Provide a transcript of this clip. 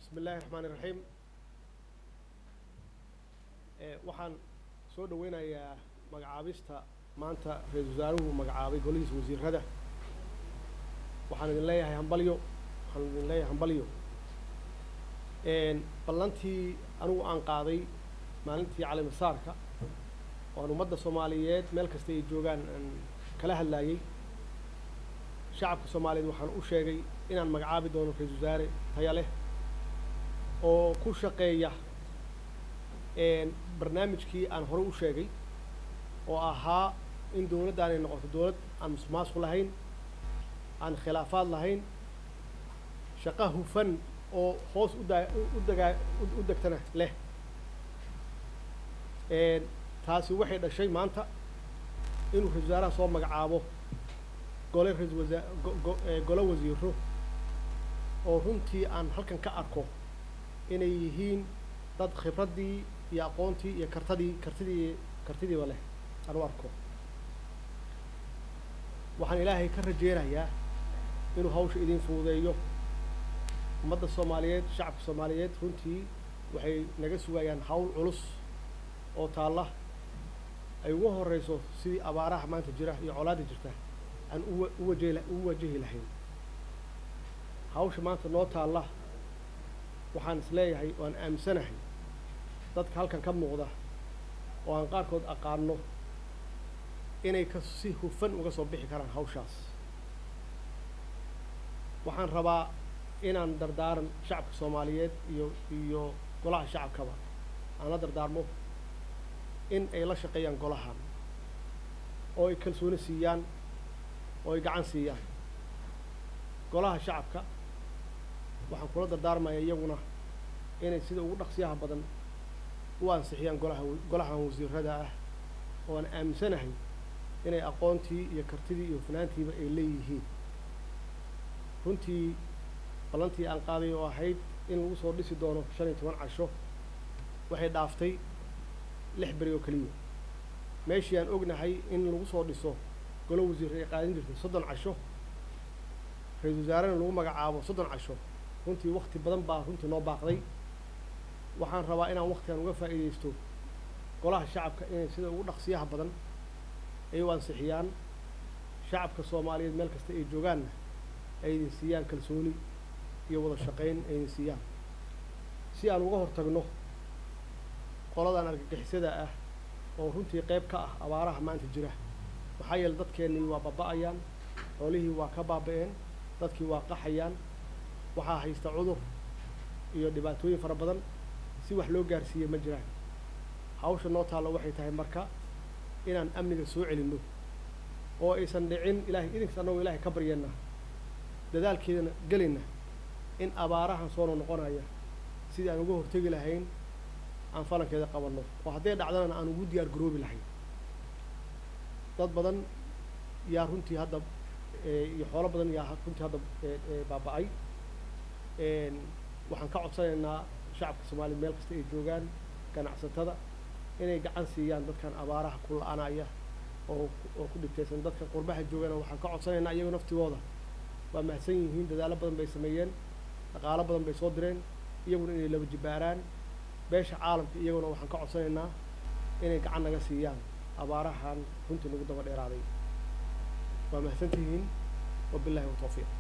bismi illaahi raxmaani raxiim waxaan soo dhaweynayaa magacaabista maanta ra-iisul wasaaruhu magacaabay golihiisa wasiirada waxaan idin leeyahay hambalyo waxaan idin leeyahay hambalyo ballantii anigu aan qaaday maalintii calimasaarka waan ummadda soomaaliyeed meel kasta ay joogaan aan kala hadlaayey shacabka soomaaliyeed waxaan u sheegay inaan magacaabi doono ra-iisul wasaare taya leh oo ku shaqeeya barnaamijkii aan hore u sheegay oo ahaa in dowladdan ay noqoto dowlad aan musuqmaasuq lahayn aan khilaafaad lahayn shaqo hufan oo hoos udaa u dagaa u degtana leh taasi waxay dhashay maanta inuu ra-isul wasaaraha soo magacaabo gole ra-isul wasaa golo wasiiro oo runtii aan halkan ka arko inay yihiin dad khibraddii iyo aqoontii iyo kartadii kartidii kartidiiba leh aan u arko waxaan ilaahay ka rajeynayaa inuu hawsha idin fududeeyo ummadda soomaaliyeed shacabka soomaaliyeed runtii waxay naga sugayaan hawl culus oo taalla ay ugu horeyso sidii abaaraha maanta jira iyo colaadda jirta aan uwa uwajehi u wajahi lahayn hawsha maanta noo taalla waxaan is leeyahay oo aan aaminsanahay dadka halkan ka muuqda oo aan qaarkood aqaano inay ka si hufan uga soo bixi karaan hawshaas waxaan rabaa inaan dardaaran shacabka soomaaliyeed iyo iyo golaha shacabkaba aan la dardaarmo in ay la shaqeeyaan golahan oo ay kalsooni siiyaan oo ay gacan siiyaan golaha shacabka waxaan kula dardaarmaya iyaguna inay sida ugu dhaqsiyaha badan u ansixiyaan golaha golahan wasiirada ah oo aan aaminsanahay inay aqoontii iyo kartidii iyo fanaantiiba ay leeyihiin runtii ballantii aan qaaday oo ahayd in lagu soo dhisi doono shan iyo toban casho waxay dhaaftay lix beri oo keliya meeshii aan ognahay in lagu soo dhiso golo wasiir ay qaadin jirtay soddon casho ra-iisul wasaarena lagu magacaabo soddon casho runtii wakti badan baa runtii noo baaqday waxaan rabaa inaan waktigan uga faa'iidaysto golaha shacabka inay sida ugu dhaqsiyaha badan ay u ansixiyaan shacabka soomaaliyeed meel kasta ay joogaanna ay idin siiyaan kalsooni iyo wada shaqayn ay idin siiyaan si aan uga hortagno qoladan argagixisada ah oo runtii qayb ka ah abaaraha maanta jira maxaa yeele dadkeennii waa baaba-ayaan xoolihii waa ka baaba-een dadkii waa qaxayaan waxaa haysta cudur iyo dhibaatooyin fara badan si wax loo gaarsiiye ma jiraan hawsha noo taallo waxay tahay marka inaan amniga soo celinno oo aysan dhicin ilahay idinkas annagoo ilaahay ka baryeenna dadaalkeedana gelayna in abaarahan soo noqonaya sidii aan uga hortegi lahayn aan falankeeda qabanno oo hadday dhacdana aan ugu diyaar garoobi lahayn dad badan yaa runtii hadda iyo xoolo badan yaa runtii hadda baaba-ay waxaan ka codsanaynaa shacabka soomaliya meel kasta ay joogaan ganacsatada inay gacan siiyaan dadkan abaaraha ku la-anaya oo oo ku dhibtaysan dadka qurbaha joogana waxaan ka codsanaynaa iyago naftigooda waa mahadsan yihiin dadaalo badan bay sameeyeen dhaqaalo badan bay soo direen iyaguna inay laba jibaaraan beesha caalamka iyaguna waxaan ka codsanaynaa inay gacan naga siiyaan abaarahan runtii nagu daba dheeraaday waa mahadsantihiin wabillahi watawfiiq